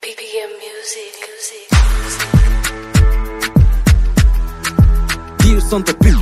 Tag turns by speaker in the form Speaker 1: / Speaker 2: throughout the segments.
Speaker 1: BPM music. music.
Speaker 2: Deals on the beat.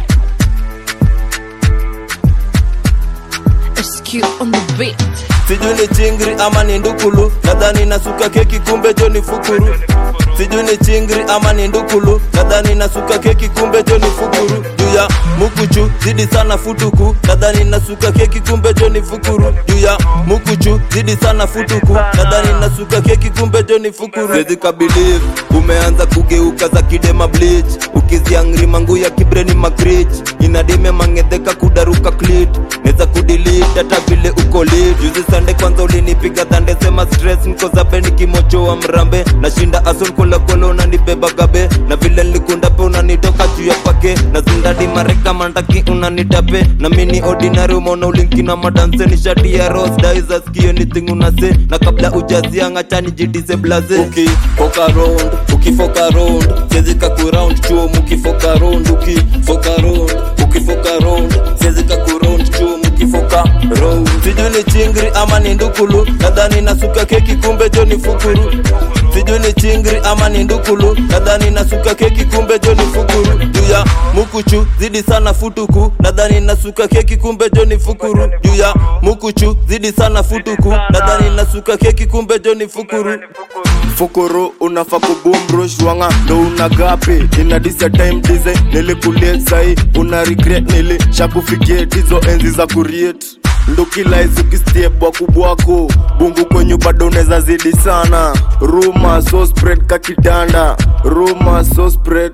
Speaker 3: SQ on the beat.
Speaker 4: sijui ni chingri ama ni ndukulu nadhani nasuka keki kumbe jo ni fukuru sijui ni chingri ama ni ndukulu nadhani nasuka keki kumbe jo ni fukuru juu ya mukuchu zidi sana futuku nadhani nasuka keki kumbe jo ni fukuru juu ya mukuchu zidi sana futuku nadhani nasuka keki kumbe jo ni fukuru Siwezi kabiliv umeanza kugeuka za kidema bleach ukiziangri mangu ya kibreni makrich inadime mangedheka kudaruka clit neza kudilit hata vile uko lit juzi sande kwanza ulinipiga dhande sema stress niko zabe nikimochoa mrambe nashinda ason kolakolo unanibeba gabe na vile nilikunda pe unanitoka juu ya pake na zindadi mareka mandaki unanitape na mini ordinary umeona ulinki na madanse ni shati ya ros daiza skio anything unase na kabla ujazia ngachani jidise blaze ukifoka round ukifoka round siwezi kakuround chuo mukifoka round ukifoka round ukifoka round siwezi kakuround chuo mukifoka round sijui ni chingri ama ni ndukulu nadhani nasuka keki kumbe jo ni fukuru sijui ni chingri ama ni ndukulu nadhani nasuka keki kumbe jo ni fukuru juu ya mukuchu zidi sana futuku nadhani nasuka keki kumbe jo ni fukuru juu ya mukuchu zidi sana futuku nadhani nasuka keki kumbe jo ni fukuru
Speaker 5: fukuru unafa kubumrush wanga ndo una gapi inadisia time dize nilikulie sai una regret nili shakufikie tizo enzi za kuriet ndukilaizukistiebwa kubwako bungu kwenyu bado unaweza zidi sana ruma so spread kakitanda ruma so spread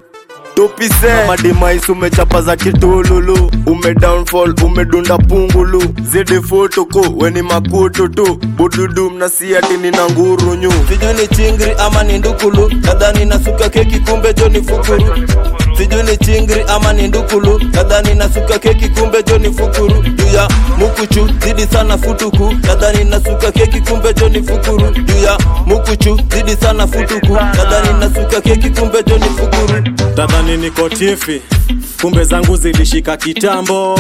Speaker 5: tupise madimais umechapa za kitululu ume downfall umedunda pungulu zidi futuku weni makutu tu bududu mnasiati nina ngurunyu
Speaker 4: sijui ni chingri ama ni ndukulu nadhani nasuka keki kumbe jo ni fukuru sijui ni chingri ama ni ndukulu nadhani nasuka keki kumbe jo ni fukuru juu ya mukuchu zidi sana futuku nadhani nasuka keki kumbe jo ni fukuru juu ya mukuchu zidi sana futuku nadhani nasuka keki kumbe jo ni fukuru
Speaker 6: tadhani niko tifi kumbe zangu zilishika kitambo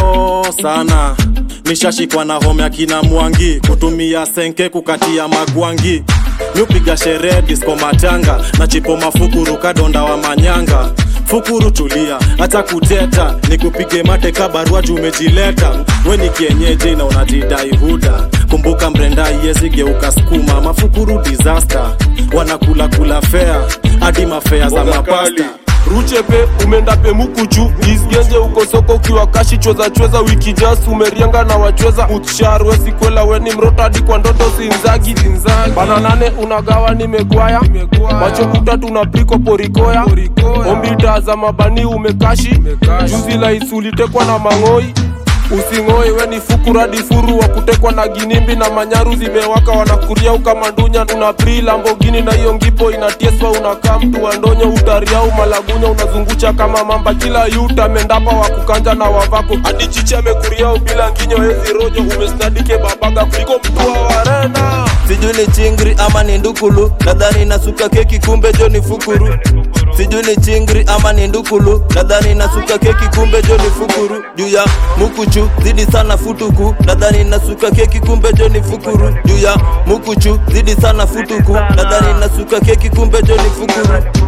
Speaker 6: sana nishashikwa na home ya kina mwangi kutumia senke kukatia magwangi nyupiga sherehe disko matanga na chipo mafukuru kadonda wa manyanga fukuru tulia hata kuteta nikupige mate kabarua juu umejileta we ni kienyeji na unajidai huda kumbuka mrenda iyezigeuka skuma mafukuru disaster wanakula kula fea hadi mafea za mapasta
Speaker 7: ruchepe umeenda pemukuchu isgenje uko soko ukiwa kashi chweza chweza wiki jas umerianga na wachweza utsharwe sikwela weni mroto hadi kwa ndoto zinzagi bana nane unagawa nimegwaya macho kutatu na priko porikoya ombita za mabani umekashi juzi la isulitekwa na mang'oi using'oi we ni fukuradi furu wa kutekwa na ginimbi na manyaru zimewaka wanakuria ukamandunya una pri lambogini na hiyo ngipo inatieswa unakaa mtu wa ndonyo utariau malagunya unazungusha kama mamba kila yuta mendapa wa kukanja na wavako hadi chichi amekuriau bila nginyo hezi rojo umesnadike babaga kuliko mtu wa warena
Speaker 4: sijui ni chingri ama ni ndukulu nadhani nasuka keki kumbe jo ni fukuru sijui ni chingri ama ni ndukulu nadhani nasuka keki kumbe jo ni fukuru juu ya mukuchu zidi sana futuku nadhani nasuka keki kumbe jo ni fukuru juu ya mukuchu zidi sana futuku nadhani nasuka keki kumbe jo ni fukuru